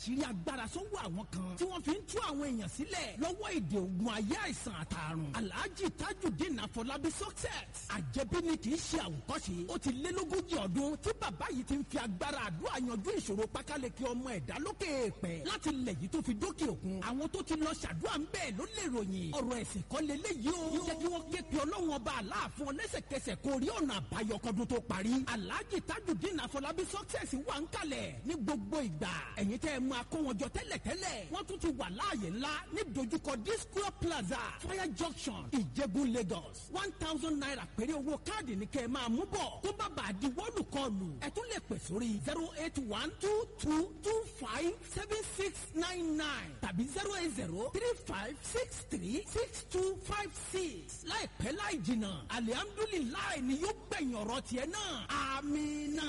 àṣírí agbára sọ́wọ́ àwọn kan tí wọ́n fi ń tú àwọn èèyàn sílẹ̀ lọ́wọ́ èdè ogun ayé àìsàn àtàrùn alhaji tajudeen afọlábí success àjẹbí ni kì í ṣe àwòkọ́ṣe ó ti lé lógójì ọdún tí bàbá yìí ti ń fi agbára àdúrà yanjú ìṣòro pákáleke ọmọ ẹ̀dá lókè èèpẹ̀ láti lẹ̀ yìí tó fi dókè òkun àwọn tó ti lọ ṣàdúrà ń bẹ́ẹ̀ ló lè ròyìn ọ̀rọ̀ ẹ̀sìn kan lélẹ́yìí o jẹ́ kí wọ́n ké pe ọlọ́run ọba aláàfin ọlẹ́sẹ̀kẹsẹ̀ kó rí ọ̀nà àbáyọ kọ́dún tó parí alhaji tajudeen afọlábí success wà ń kalẹ̀ ní gbogbo ìgbà ẹ̀yin tẹ́ ẹ máa kó wọn jọ tẹ́lẹ̀tẹ́lẹ̀ wọ́n tún ti wà láàyè ńlá ní dojúkọ disco plaza fire junction ìjẹ̀bú lagos one thousand naira péré owó káàdì ní kẹ́ ẹ máa mú bọ̀ tó bá bàa di wọ́ọ̀lù kọlù ẹ tún lè pè sórí zero eight one two two two five seven six nine nine tàbí zero eight zero three five six three six two five six láìpẹ́ láì jìnnà alihamdulilayi ni yóò gbẹ̀yìn ọ̀rọ̀ tiẹ̀ náà amínà.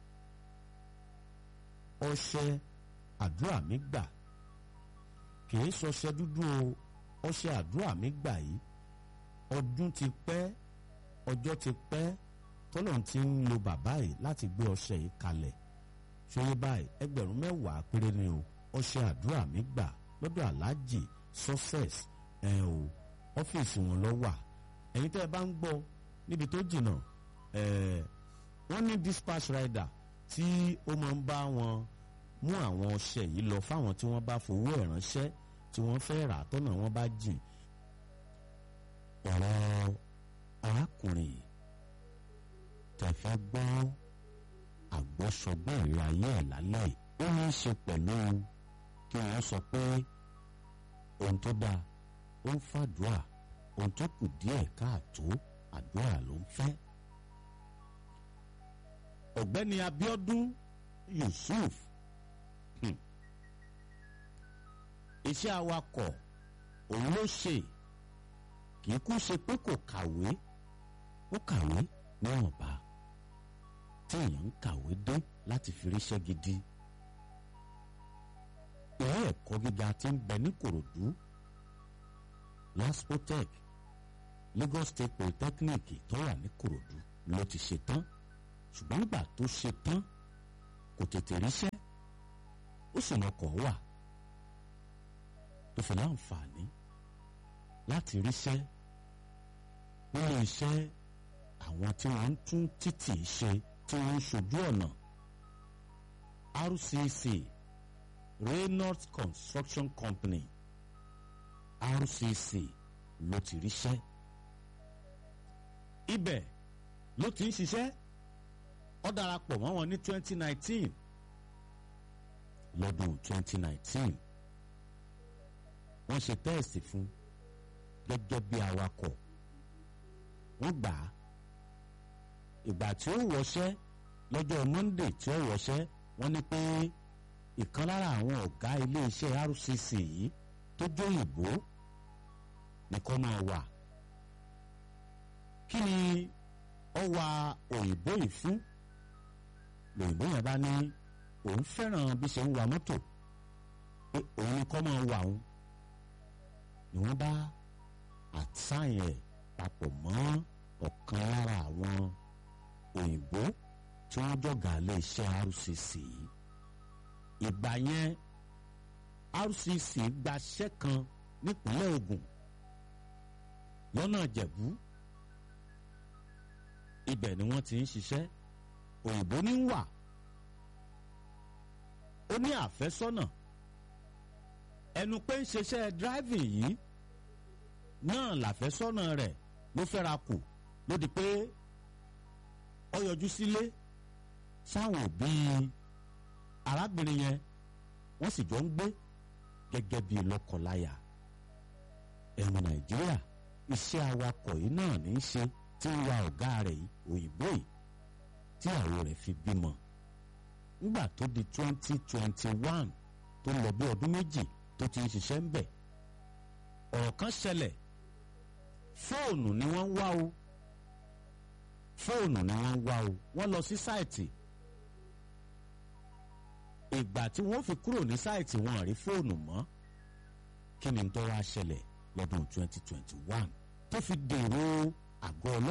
ọṣẹ àdúrà mi gbà kìí ṣọṣẹ dúdú o ọṣẹ àdúrà mi gbà yìí ọdún ti pẹ́ ọjọ́ ti pẹ́ tọ́lọ́run ti ń lo bàbá yìí láti gbé ọṣẹ yìí kalẹ̀ ṣòye báyìí ẹgbẹ̀rún mẹ́wàá péré ni o ọṣẹ àdúrà mi gbà lọ́dọ̀ aláàjì success ẹ̀ o ọ́fíìsì wọn lọ wà ẹ̀yin tẹ́ ẹ bá ń gbọ́ níbi tó jìnnà ẹ̀ wọ́n ní dispatch rider tí ó máa ń bá wọn mú àwọn ọṣẹ yìí lọ fáwọn tí wọ́n bá fowó ẹ̀ ránṣẹ́ tí wọ́n fẹ́ rà tọ́nà wọn bá jìn ọ̀rọ̀ arákùnrin yìí tẹ̀fẹ́ gbọ́ àgbọ́sọgbọ́n ìrìn ayé ẹ̀ lálẹ́ ó ní í ṣe pẹ̀lú kí wọ́n sọ pé ohun tó dáa ó ń fàdúrà ohun tó kù díẹ̀ káàtó àdúrà ló ń fẹ́. ọ̀gbẹ́ni Abíọ́dún Yusuf hmm. iṣẹ́ awakọ̀ òun ló ṣe kì í kú ṣe pé kò kàwé ó kàwé níwọ̀nba tí èèyàn ń kàwé dé láti fi ríṣẹ́ gidi ilé ẹ̀kọ́ gíga tí ń bẹ ní Kòròdú laspotech Lagos State Polytechnic tó wà ní Kòròdú ló ti ṣe tán ṣùgbọ́n nígbà tó ṣe tán kò tètè ríṣẹ́ ó sì mọkọ̀ wà tó fi láǹfààní láti ríṣẹ́ nínú iṣẹ́ àwọn tí wọ́n ń tún títì ṣe tí wọ́n ń ṣojú ọ̀nà RCC Reynolds Construction Company RCC ló ti ríṣẹ́ ibẹ̀ ló ti ń ṣiṣẹ́ ó darapọ̀ mọ́ wọn ní 2019 lọ́dún 2019 wọ́n ṣe tẹ́ẹ̀sì fún gẹ́gẹ́ bí awakọ̀ wọ́n gbà á ìgbà tí ó wọṣẹ́ lọ́jọ́ Monday tí ó wọṣẹ́ wọ́n ní pé ìkan lára àwọn ọ̀gá iléeṣẹ́ RCC yìí tó jóyìnbó nìkan máa wà kí ni ó wa òyìnbó yìí fún lòyìnbó yẹn bá ní òun fẹ́ràn bí ṣe ń wa mọ́tò pé òun ni kọ́ máa wà òun ni wọ́n bá àtsáyìn ẹ̀ papọ̀ mọ́ ọ̀kan lára àwọn òyìnbó tí wọ́n jọ̀gá lé iṣẹ́ RCC ìgbà yẹn RCC gbaṣẹ́ kan nípínlẹ̀ Ògùn lọ́nà Ìjẹ̀bú ibẹ̀ ni wọ́n ti ń ṣiṣẹ́ òyìnbó ní wà ó ní àfẹ́sọ́nà ẹnu pé ń ṣiṣẹ́ driving yìí náà làfẹ́sọ́nà rẹ̀ ló fẹ́ra kù ló di pé ó yọjú sílé sáwọn òbí arábìnrin yẹn wọ́n sì jọ ń gbé gẹ́gẹ́ bíi lọ́kọláya ẹ̀wọ̀n Nàìjíríà iṣẹ́ awakọ̀ yìí náà ní í ṣe tí ń wa ọ̀gá rẹ̀ yìí òyìnbó yìí tí àwọn rẹ̀ fi bímọ nígbà tó di twenty twenty one tó lọ bí ọdún méjì tó ti ń ṣiṣẹ́ ń bẹ̀ ọ̀rọ̀ kan ṣẹlẹ̀ fóònù ni wọ́n ń wá o fóònù ni wọ́n ń wá o wọ́n lọ sí sáìtì ìgbà tí wọ́n fi kúrò ní sáìtì wọn rí fóònù mọ́ kí ni tó wá ṣẹlẹ̀ lọ́dún twenty twenty one tó fi dèrò àgọ́ ọlọ́pàá.